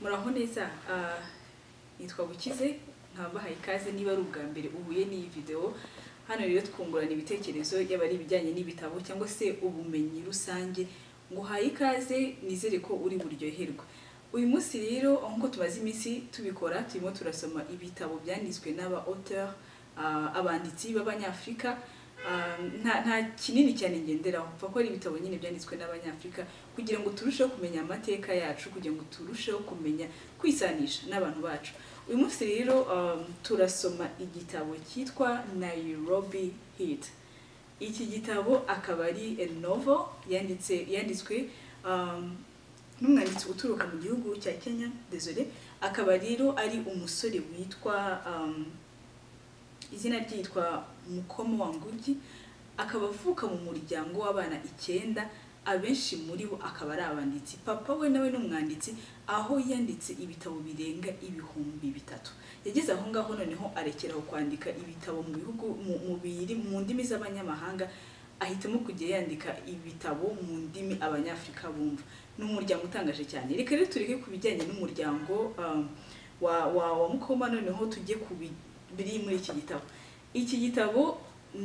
muraho neza Ah, nitwa bukize nkabahaye ikaze niba ari ubwa mbere uhuye n'iyi videwo hano rero twungurana ibitekerezo yaba ari ibijyanye n'ibitabo cyangwa se ubumenyi rusange nguhaye ikaze nizere ko uri buryoherwe uyu munsi rero nk'uko tumaze iminsi tubikora turimo turasoma ibitabo byanditswe n'aba auteur ah, abanditsi b'abanyafurika Ah, nta nta kinini cyane ngenderaho mva ko ari ibitabo nyine byanditswe n'abanyafurika kugira ngo turusheho kumenya amateka yacu kugira ngo turusheho kumenya kwisanisha n'abantu bacu uyu munsi rero um, turasoma igitabo cyitwa nairobi hit iki gitabo akaba ari novo yanditse yanditswe um, n'umwanditsi uturuka mu gihugu cya kenya desole akaba rero ari umusore witwa um, izina rye yitwa mukomo wa ngugi akaba avuka mu muryango w'abana icyenda abenshi muri bo akaba ari abanditsi papa we nawe ni umwanditsi aho yanditse ibitabo birenga ibihumbi bitatu yageze aho ngaho noneho arekeraho kwandika ibitabo mu bihugu mu- mu biri mu ndimi z'abanyamahanga ahitamo kujya yandika ibitabo mu ndimi abanyafurika bumva ni umuryango utangaje cyane reka rero tureke ku bijyanye n'umuryango um, wa wa wa mukoma noneho tujye ku bi- biri muri iki gitabo iki gitabo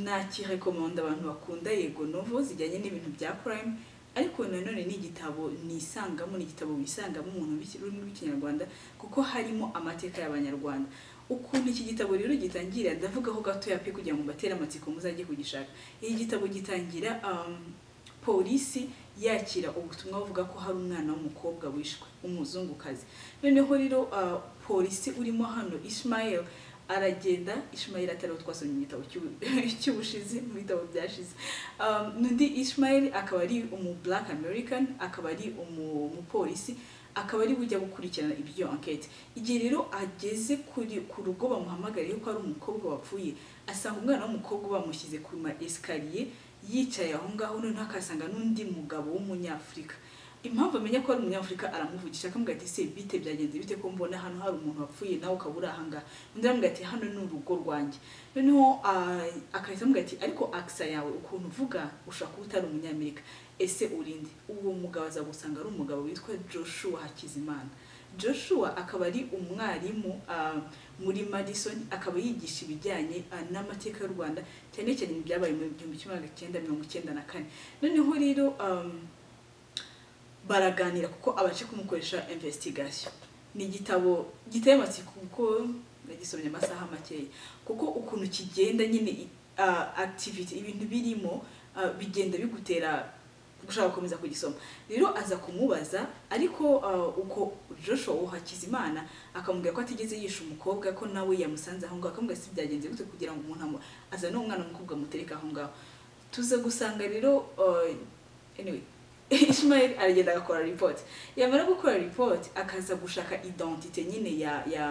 nakirekomanda abantu bakunda yego novo zijyanye n'ibintu bya prime ariko nanone ni igitabo nisangamo ni igitabo wisangamo umuntu w'iki- ururimi rw'ikinyarwanda kuko harimo amateka y'abanyarwanda ukuntu iki gitabo rero gitangira ndavugaho gatoya pe kugira ngo mbatere amatsiko muzajye kugishaka iki gitabo gitangira um, polisi yakira ubutumwa buvuga ko hari umwana w'umukobwa wishwe umuzungukazi noneho rero uh, polisi urimo hano ishmael aragenda Ishmael atariho twasomye mu gitabo cy'u- cy'ubushizi mu bitabo byashize um, n'undi Ishmael akaba ari umu black american akaba ari umu- umupolisi akaba ari bujya gukurikirana ibyo enquete igihe rero ageze kuri ku rugo bamuhamagariye ko ari umukobwa wapfuye asanga umwana w'umukobwa bamushyize ku ma esikariye yicaye aho ngaho noneho akasanga n'undi mugabo w'umunyafurika impamvu amenya ko ari umunyafurika aramuvugisha akamubwira ati se bite byagenze bite ko mbona hano hari umuntu wapfuye nawe ukaba uri ahangaha undi aramubwira ati hano ni urugo rwanjye noneho ah, akahita amubwira ati ariko akisa yawe ukuntu uvuga ushobora kuba utari umunyamerika ese urinde uwo mugabo azagusanga ari umugabo witwa joshua hakizimana joshua akaba ari umwarimu ah, muri madison akaba yigisha ibijyanye ah, n'amateka y'u rwanda cyane cyane ibyabaye mu gihumbi kimwe magana cyenda mirongo icyenda na kane noneho rero um, baraganira kuko abashe kumukoresha investigation ni igitabo giteye amatsiko kuko nagisomye amasaha makeya kuko ukuntu kigenda nyine i- ah, activity ibintu birimo ah, bigenda bigutera gushaka gukomeza kugisoma rero aza kumubaza ariko ah, uko Joshua Uwakizimana akamubwira ko atigeze yisha umukobwa ko nawe yamusanze aho ngaho akamubwira ati, si byagenze gute kugira ngo umuntu amu- azane umwana w'umukobwa amutereke aho ngaho tuza gusanga rero ah, anyway ishmael aragenda agakora report yamara gukora report akaza gushaka identite nyine ya ya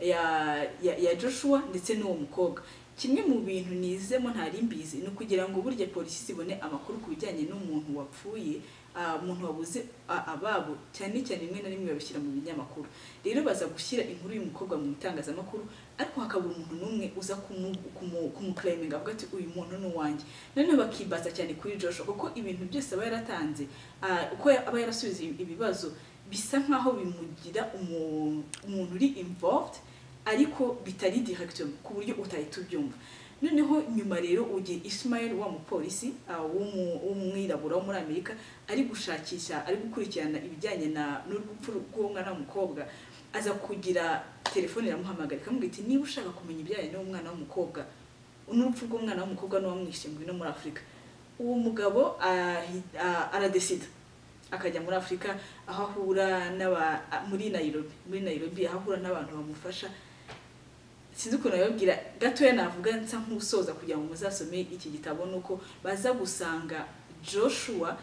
ya ya, ya joshua ndetse n'uwo mukobwa kimwe mu bintu nizemo ntari mbizi ni ukugira ngo burya polisi ibone amakuru ku bijyanye n'umuntu wapfuye ah, umuntu wabuze ah, ababo cyane cyane rimwe na rimwe babishyira mu binyamakuru rero baza gushyira inkuru y'umukobwa mu itangazamakuru ariko hakabura umuntu n'umwe uza kumu- kumu- kumuklayiminga avuga ati uyu muntu ni uwanjye noneho bakibaza cyane kuri Joshua kuko ibintu byose aba yaratanze ah, uko ya- aba yarasubije ibibazo bisa nkaho bimugira umu- umuntu uri involved ariko bitari direct ku buryo utahita ubyumva noneho nyuma rero ugiye Ismail wa mupolisi ah, w'umu- w'umwirabura wo muri Amerika ari gushakisha ari gukurikirana ibijyanye na n'urupfu rw'uwo mwana w'umukobwa aza kugira telefone iramuhamagara ikamubwira iti niba ushaka kumenya ibijyanye n'uwo mwana w'umukobwa n'urupfu rw'umwana w'umukobwa n'uwamwishe ngwino muri afurika uwo mugabo ahi- a- aradesida akajya muri afurika aho ahura n'aba a- muri nayirobi muri nayirobi aho ahura n'abantu bamufasha sinzi ukuntu nabibwira gatoya navuga nsa nk'usoza kugira ngo muzasome iki gitabo ni uko baza gusanga joshua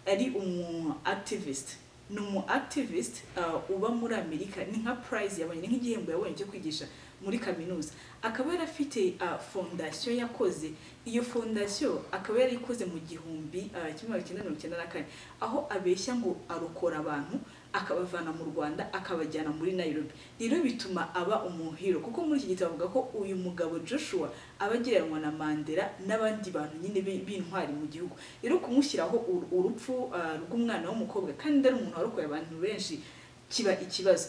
ari umu activist ni umu activist uh, uba muri amerika ni nka prize yabonye ni nk'igihembo yabonye cyo kwigisha muri kaminuza akaba yarafite uh, fondasiyo yakoze iyo fondasiyo akaba yarayikoze mu gihumbi uh, kimwe magana cyenda mirongo icyenda na kane aho abeshya ngo arokora abantu akabavana mu rwanda akabajyana muri nayirobi rero bituma aba umuhiro kuko muri iki gitabo avuga ko uyu mugabo joshua aba agereranywa na mandela n'abandi bantu nyine bi- b'intwari mu gihugu rero kumushyiraho ur- urupfu ah, rw'umwana w'umukobwa kandi ari umuntu warokoye abantu benshi kiba ikibazo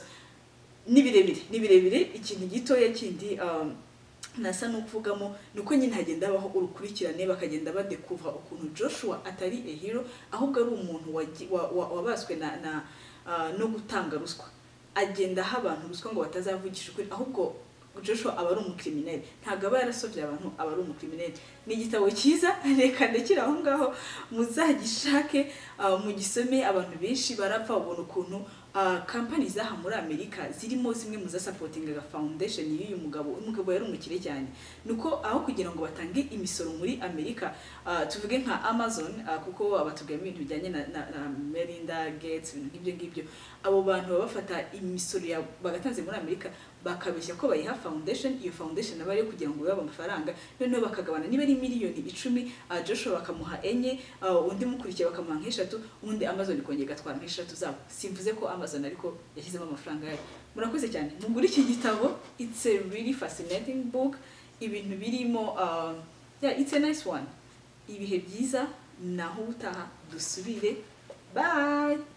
ni birebire ni birebire ikintu gitoya kindi um, nasa n'ukuvugamo ni uko nyine hagenda habaho urukurikirane bakagenda badekuva ukuntu joshua atari ehiro ahubwo ari umuntu wagi- wa- wa- wabaswe na- na, ah, no gutanga ruswa agenda aha abantu ruswa ngo batazavugisha ukuri ahubwo joshua aba ari umukirimineri ntabwo aba yarasovye abantu aba ari umukirimineri ni igitabo cyiza reka ndekire aho ngaho muzagishake ah, mugisome abantu benshi barapfa ubona ukuntu ah, kampani zaha muri amerika zirimo zimwe mu zasapotingaga foundation y'uyu mugabo uyu mugabo yari umukire cyane nuko aho kugira ngo batange imisoro muri amerika ah, tuvuge nka amazon ah, kuko batubwiramo ibintu bijyanye na, na, na melinda gates ibintu nk'ibyo ngibyo abo bantu baba bafata imisoro ya bagatanze muri amerika bakabeshya ko bayiha foundation iyo foundation aba ari iyo kugira ngo babe amafaranga noneho bakagabana niba ari miliyoni icumi ah, joshua bakamuha enye ah, undi mukurikiye bakamuha nk'eshatu undi amazon ikongera igatwara nk'eshatu zabo simvuze ko amazon ariko yashyizemo amafaranga yayo murakoze cyane mugure iki gitabo it's a really fascinating book ibintu birimo ah, yeah, it's a nice one ibihe byiza naho ubutaha dusubire bye